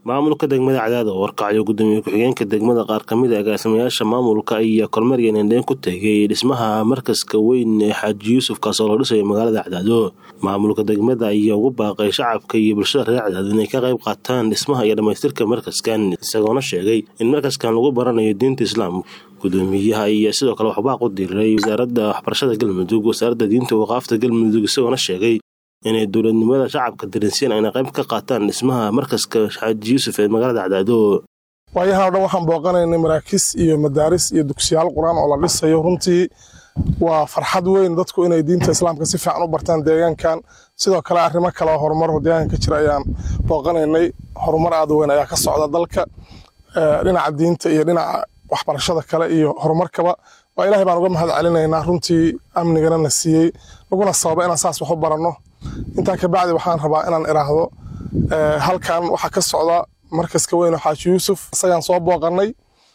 maamulka degmada cadaad oo warkacyo gudoomiye ku-xigeenka degmada qaar kamid a agaasimayaasha maamulka ayaa kormeer nendheen ku tegay dhismaha markaska weyn ee xaaji yuusuf kaasoo loo dhisayo magaalada cadaado maamulka degmada ayaa ugu baaqay shacabka iyo bulshada reer cadaado inay ka qayb qaataan dhismaha iyo dhammaystirka markaskan isagoona sheegay in markaskan lagu baranayo diinta islaamka gudoomiyaha iyo sidoo kale waxbaaq u diray wasaaradda waxbarashada galmudug wasaaradda diinta waqaafta galmudug isagoona sheegay inay dowladnimada shacabka dareensiyan ayna qayb ka qaataan dhismaha markaska xaaji yuusuf ee magaalada cadaado waayahan o dhan waxaan booqanaynay maraakiis iyo madaaris iyo dugsiyaal qur-aan oo la dhisayo runtii waa farxad weyn dadku inay diinta islaamka si fiican u bartaan deegaankan sidoo kale arrimo kale oo horumar deegaanka ka jira ayaan booqanaynay horumar aad weyn ayaa ka socda dalka dhinaca diinta iyo dhinaca waxbarashada kale iyo horumarkaba waa ilahay baan uga mahad celinaynaa runtii amnigana na siiyey laguna sababa inaan saas wax u baranno intaa kabacdi waxaan rabaa inaan iraahdo halkan waxaa ka socda markaska weyn oo xaaji yuusuf isagaan soo booqanay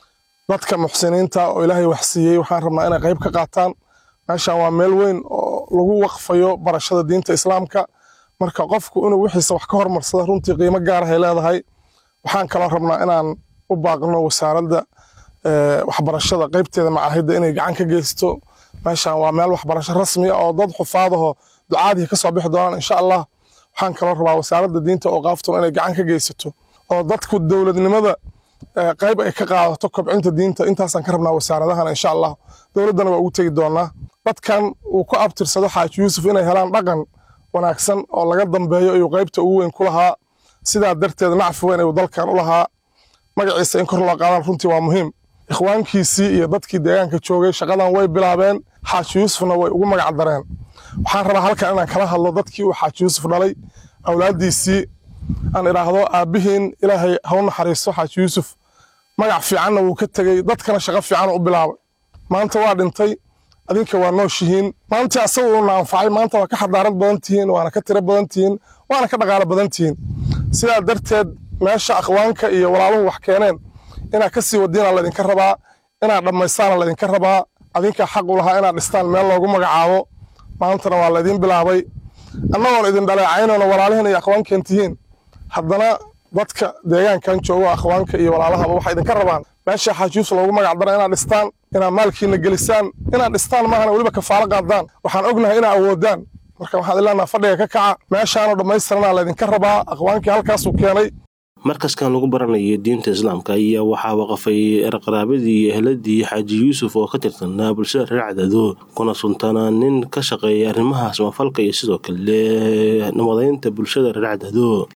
dadka muxsiniinta oo ilaahay wax siiyey waxaan rabnaa inay qayb ka qaataan meeshan waa meel weyn oo lagu waqfayo barashada diinta islaamka marka qofku inuu wixiisa wax ka hormarsada runtii qiimo gaarahay leedahay waxaan kaloo rabnaa inaan u baaqno wasaaradda waxbarashada qaybteeda macaahidda inay gacan ka geysto meeshan waa meel waxbarasho rasmi ah oo dad xufaadaho ducaadii kasoo bixi doonaan insha allah waxaan kaloo rabaa wasaaradda diinta oo qaaftuna inay gacan ka geysato oo dadku dowladnimada qayb ay ka qaadato kobcinta diinta intaasaan ka rabnaa wasaaradahan insha allah dowladdana waa ugu tegi doonaa dadkan uu ku abtirsado xaaji yuusuf inay helaan dhaqan wanaagsan oo laga dambeeyo ayuu qaybta ugu weyn ku lahaa sidaa darteed nacfi weyn ayuu dalkan u lahaa magaciisa in kor loo qaadaan runtii waa muhiim ikhwaankiisii iyo dadkii deegaanka joogay shaqadan way bilaabeen xaaji yuusufna way ugu magac dareen waxaan rabaa halkan inaan kala hadlo dadkii uu xaaji yuusuf dhalay awlaaddiisii aan idhaahdo aabbihiin ilaahay hau naxariisto xaaji yuusuf magac fiicanna wuu ka tegey dadkana shaqo fiican u bilaabay maanta waa dhintay adinka waa nooshihiin maantii asaga uuna anfacay maanta waa ka xadaarad badan tihiin waana ka tiro badan tihiin waana ka dhaqaalo badan tihiin sidaa darteed meesha akhwaanka iyo walaaluhu wax keeneen inaad ka sii wadiina laydinka rabaa inaad dhammaystaana laydinka rabaa adinkaa xaq u lahaa inaad dhistaan meel loogu magacaabo maantana waa laydiin bilaabay annagoon idin dhaleecaynona walaalihiin iyo akhwaankeen tihiin haddana dadka deegaankan joogo akhwaanka iyo walaalahaba waxay idinka rabaan meesha xaaji yuusuf loogu magac dara inaad dhistaan inaad maalkiina gelisaan inaad dhistaan maahana weliba kafaalo qaadaan waxaan ognahay inaad awoodaan marka waxaan ileenaha fadhiga ka kaca meeshaanoo dhammaystiranaa laydinka rabaa akhwaankii halkaasuu keenay markaskan lagu baranayo diinta islaamka ayaa waxaa waqafay erqaraabadii iyo ehladii xaaji yuusuf oo ka tirsanaa bulshada reer cadaado kuna suntanaa nin ka shaqeeya arrimaha samafalka iyo sidoo kale nabadaynta bulshada reer cadaado